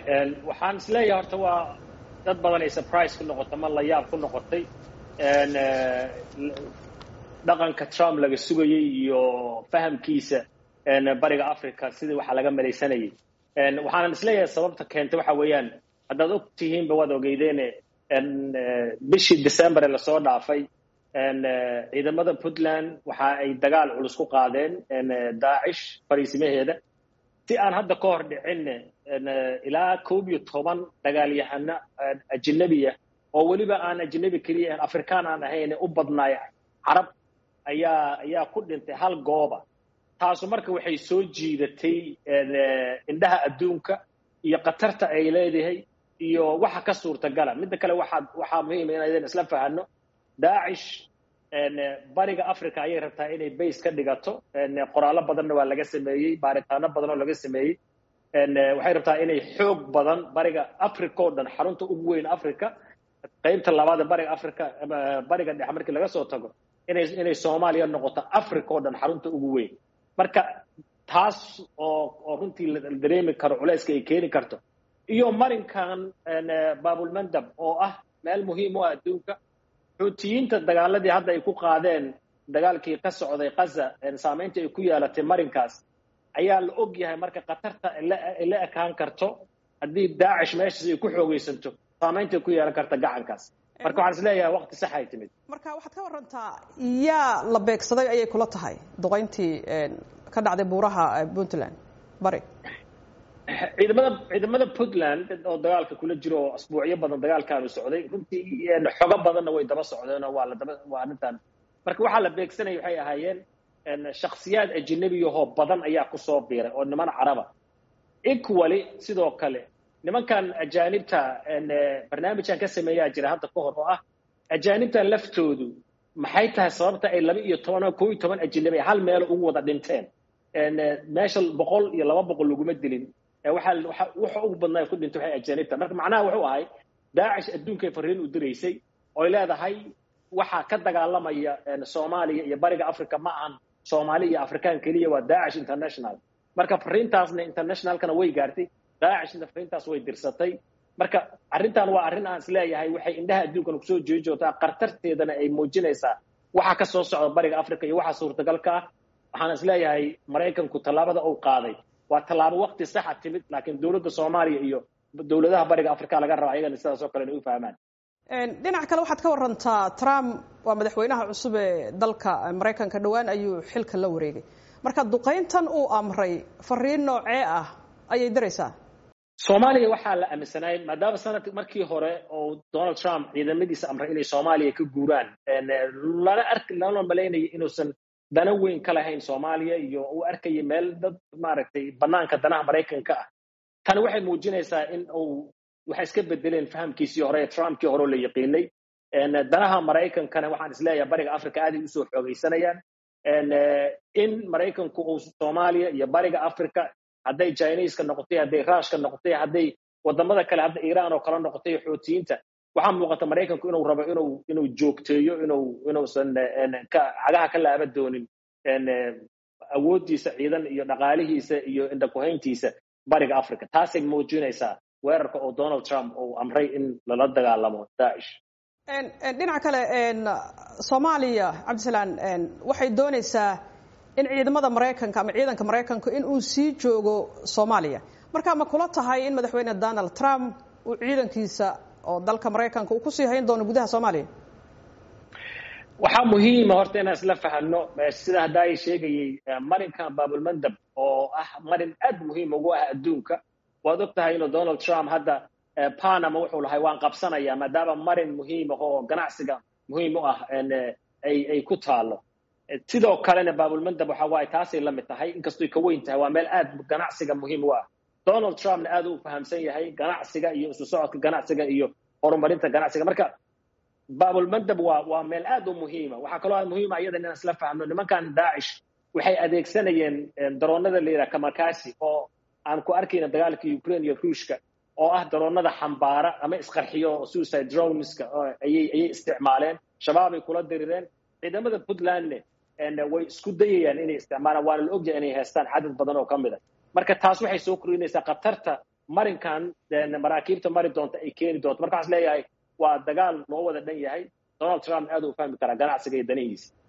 waxaan isleeyahay horta waa dad badan ay surprise ku noqotay ma la yaab ku noqotay dhaqanka trump laga sugayey iyo fahamkiisa bariga africa sidii waxaa laga malaysanayay waxaanan isleeyahay sababta keentay waxa weeyaan haddaad og tihiinba waad ogeydeene bishii december ee lasoo dhaafay ciidamada puntland waxa ay dagaal culus ku qaadeen daacish fariisimaheeda si aan hadda ka hor dhicinne ilaa koob iyo toban dagaalyahano ajinabiya oo weliba aan ajinabi keliya ahan afrikaan aan ahayn u badnaay carab ayaa ayaa ku dhintay hal gooba taasu marka waxay soo jiidatay indhaha adduunka iyo khatarta ay leedahay iyo waxa ka suurtagala midda kale waxaa waxaa muhiima inaydan isla fahano daacish bariga africa ayay rabtaa inay base ka dhigato qoraallo badanna waa laga sameeyey baaritaano badan oo laga sameeyey waxay rabtaa inay xoog badan bariga africa oo dhan xarunta ugu weyn africa qaybta labaada bariga africa bariga dhexe markii laga soo tago inay inay soomaaliya noqoto africa oo dhan xarunta ugu weyn marka taas oo oo runtii la dareemi karo culayska ay keeni karto iyo marinkan babulmandab oo ah meel muhiim u ah adduunka xuutiyiinta dagaaladii hadda ay ku qaadeen dagaalkii ka socday kaza saamaynta ay ku yeelatay marinkaas ayaa la og yahay marka khatarta ay la ekaan karto haddii daacish meeshaas ay ku xoogaysanto saamaynta ay ku yeelan karta gacankaas marka waxaan is leeyahay waqti sax ay timid marka waxaad ka warantaa yaa la beegsaday ayay kula tahay duqayntii ka dhacday buuraha puntland bari ciidamada ciidamada puntland oo dagaalka kula jiro oo asbuucyo badan dagaalkaanu socday runtii xogo badanna way daba socdeen oo waa la daba waa arrintan marka waxaa la beegsanaya waxay ahaayeen shaksiyaad ajinabiyahoo badan ayaa kusoo biiray oo niman caraba equally sidoo kale nimankan ajaanibta barnaamijkan ka sameeyaa jira hadda ka hor oo ah ajaanibtan laftoodu maxay tahay sababta ay laba iyo toban oo koo iyo toban ajinabi hal meel ugu wada dhinteen meesha boqol iyo laba boqol laguma dilin waxaa waxa ugu badnaa ku dhintay waxay ajaanibta marka macnaha wuxuu ahay daacish adduunkay fariin u diraysay oy leedahay waxaa ka dagaalamaya soomaaliya iyo bariga africa ma ahan soomaali iyo afrikaan keliya waa daacish international marka fariintaasna internationalkana way gaartay daacishna fariintaas way dirsatay marka arrintan waa arrin aan isleeyahay waxay indhaha adduunkana kusoo jeedi joogtaa khatarteedana ay muujinaysaa waxa ka soo socda bariga africa iyo waxa suurtagalka ah waxaan isleeyahay maraykanku tallaabada uu qaaday waa tallaabo waqti saxa timid laakiin dowladda soomaaliya iyo dowladaha bariga africa laga raba ayagana sidaas oo kale inay u fahmaan dhinac kale waxaad ka warantaa trump waa madaxweynaha cusub ee dalka maraykanka dhowaan ayuu xilka la wareegay marka duqayntan uu amray fariin noocee ah ayay diraysaa soomaaliya waxaa la aaminsanay maadaama sanadki markii hore oo donald trump ciidamadiisa amray inay soomaaliya ka guuraan lana ark lana malaynaya inuusan dana weyn ka lahayn soomaaliya iyo uu arkaya meel dad maaragtay banaanka danaha maraykanka ah tani waxay muujinaysaa in uu waxay iska bedeleen fahamkiisii hore ee trumpkii hore oo la yaqiinay danaha maraykankana waxaan isleeyahay bariga africa aaday usoo xoogaysanayaan in maraykanku uu soomaaliya iyo bariga africa hadday chineska noqotay hadday rushka noqotay hadday wadamada kale hadda iiraan oo kale noqotay xuutiyiinta waxaa muuqata maraykanku inuu rabo inuu inuu joogteeyo inuu inuusan cagaha ka laaba doonin awooddiisa ciidan iyo dhaqaalihiisa iyo indhakuhayntiisa bariga africa taasay muujinaysaa weerarka oo donald trump uu amray in lala dagaalamo daacish dhinaca kale soomaaliya cabdisalaan waxay doonaysaa in ciidamada maraykanka ama ciidanka maraykanka in uu sii joogo soomaaliya marka ma kula tahay in madaxweyne donald trump uu ciidankiisa oo dalka maraykanka uu kusii hayn doono gudaha soomaaliya waxaa muhiima horta inaan isla fahano sida hadda ay sheegayey marinkan babulmandab oo ah marin aad muhiim ugu ah adduunka waad og tahay inuu donald trump hadda panama wuxuu lahay waan qabsanayaa maadaama marin muhiim ah oo ganacsiga muhiim u ah ay ay ku taalo sidoo kalena babulmandab waxa waaye taasay la mid tahay inkastoy ka weyn tahay waa meel aad ganacsiga muhiim u ah donald trumpna aad u fahamsan yahay ganacsiga iyo isu socodka ganacsiga iyo horumarinta ganacsiga marka babulmandab waa waa meel aad u muhiima waxaa kaloo muhiima iyada inaan isla fahmno nimankan daacish waxay adeegsanayeen daroonada la yidhaha kamakasi oo aan ku arkayna dagaalka ukraine iyo ruushka oo ah daroonada xambaara ama isqarxiyo suicide droneska ayay ayay isticmaaleen shabaabay kula dirireen ciidamada puntlandne way isku dayayaan inay isticmaalaan waana la ogyahay inay haystaan cadad badan oo ka mid a marka taas waxay soo kordhinaysaa khatarta marinkan maraakiibta mari doonta ay keeni doonto marka waxaan is leeyahay waa dagaal loo wada dhan yahay donald trump aad u fahmi karaa ganacsiga iyo danihiisa